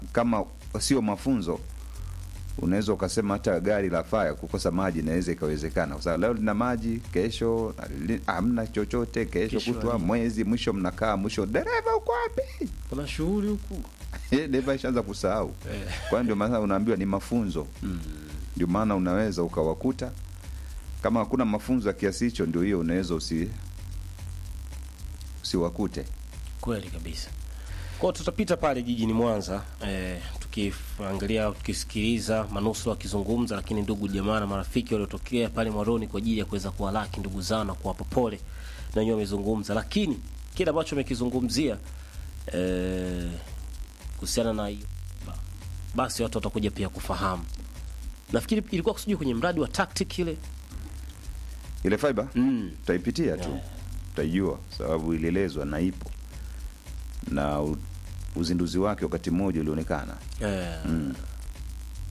kama sio mafunzo unaweza ukasema hata gari la faya kukosa maji inaweza ikawezekana kwa sababu leo lina maji kesho li- hamna chochote kesho, Kesho kutwa halina. mwezi mwisho mnakaa mwisho dereva uko wapi kuna shughuli huku Eh, dereva ishaanza kusahau kwa hiyo ndio maana unaambiwa ni mafunzo ndio maana unaweza ukawakuta kama hakuna mafunzo ya kiasi hicho ndio hiyo unaweza usi usiwakute kweli kabisa kwao tutapita pale jijini mwanza eh, tukiangalia tukisikiliza manusura wakizungumza lakini ndugu jamaa na marafiki waliotokea pale mwaroni kwa ajili ya kuweza kuwalaki ndugu zao na kuwapa pole na wenyewe wamezungumza lakini kile ambacho amekizungumzia eh, kuhusiana na hiyo ba- basi watu watakuja pia kufahamu nafikiri ilikuwa kusujua kwenye mradi wa tactic ile ile fiber mm. tutaipitia tu Yeah. tutaijua sababu ilielezwa na ipo na u- uzinduzi wake wakati mmoja ulionekana eh, mm.